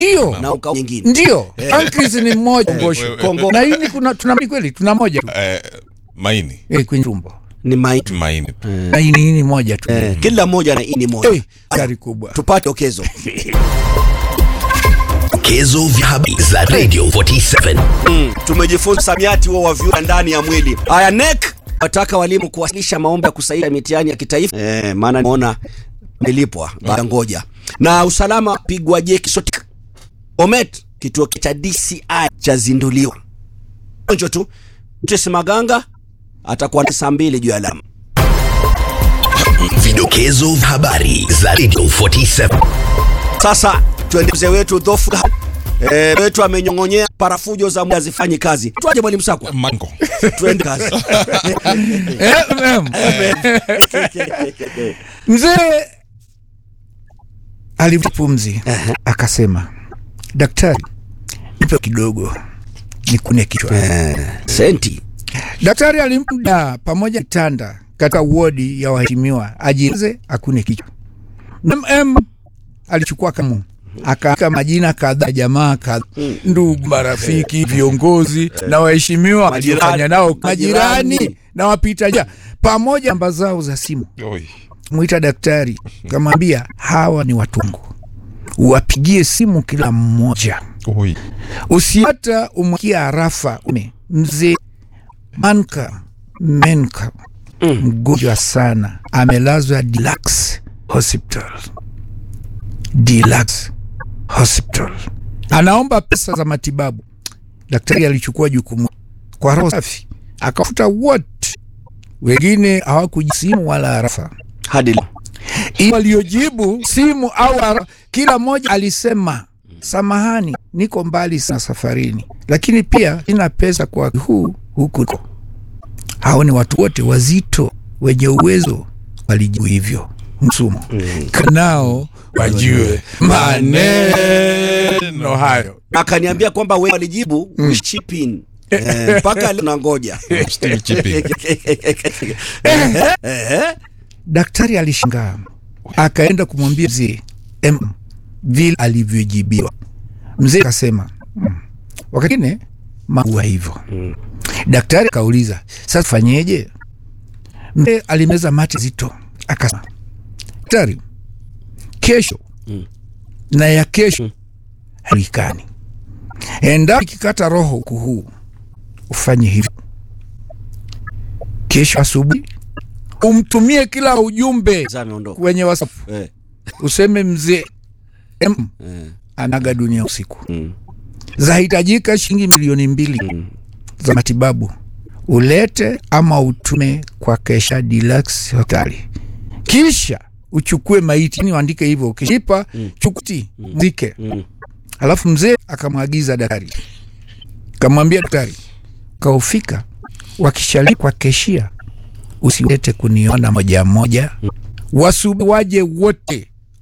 Ndio, na ukao nyingine ndio. Pancreas ni mmoja ngosho. wewe, Kongo Na hii ni kuna tuna kweli tuna moja tu Eh, maini eh, kwenye tumbo. ni maiti maini Na hii ni ni moja tu. eh, kila mmoja na ini moja Eh, gari kubwa. tupate okezo Vidokezo vya habari za Radio 47. mm. tumejifunza samiati huo wa vyura ndani ya mwili haya nek wataka walimu kuwasilisha maombi ya kusaida mitihani ya kitaifa eh, maana naona nilipwa baada ngoja na usalama pigwa jeki sotik omet kituo cha DCI chazinduliwa onjo tu Mtesi Maganga atakuwa na saa mbili juu ya alama Vidokezo vya habari za Radio 47. Sasa tuende mzee wetu dhofu eh, wetu amenyong'onyea parafujo za mwili hazifanyi kazi. Tuaje mwalimu Sakwa, mango tuende kazi. Eh, em. Mzee alivuta pumzi akasema, daktari, nipe kidogo nikune kichwa. Senti Daktari alimda pamoja na kitanda katika wodi ya waheshimiwa ajize akune kichwa. MM alichukua kamu akaandika majina kadhaa ya jamaa kadhaa, ndugu, marafiki, viongozi na waheshimiwa Majirani. aliofanya nao Majirani. majirani na wapita njia pamoja na namba zao za simu. Oi. Mwita daktari kamwambia, hawa ni watungu, uwapigie simu kila mmoja Oi. usiata umwakia arafa ume mzee manka menka mgonjwa sana amelazwa Deluxe hospital Deluxe hospital anaomba pesa za matibabu daktari alichukua jukumu kwa roho safi akafuta wote wengine hawakujisimu wala arafa hadi leo. Ili waliojibu simu au ara, kila mmoja alisema samahani, niko mbali sana safarini, lakini pia sina pesa kwa huu huku. Hao ni watu wote wazito wenye uwezo walijibu hivyo. Msumo kanao wajue maneno hayo. Akaniambia kwamba wewe walijibu mm. chipin eh, mpaka leo nangoja Still chipping. eh, Daktari alishangaa akaenda kumwambia mzee em, vile alivyojibiwa. Mzee akasema "Mm, wakati ne maua hivyo. Daktari akauliza sasa fanyeje? Mzee alimeza mate zito akasema, daktari, kesho na ya kesho halikani, endapo ikikata roho huku huu ufanye hivyo kesho asubuhi umtumie kila ujumbe Sasa ameondoka kwenye WhatsApp eh, useme mzee M eh, anaga dunia usiku, mm, zahitajika shilingi milioni mbili za matibabu, ulete ama utume kwa Kesha Deluxe hospitali, kisha uchukue maiti, yani uandike hivyo, ukishipa chukuti mzike. mm. Alafu mzee akamwagiza daktari, kamwambia daktari, kaufika wakishali kwa keshia, usilete kuniona moja moja, wasubi waje wote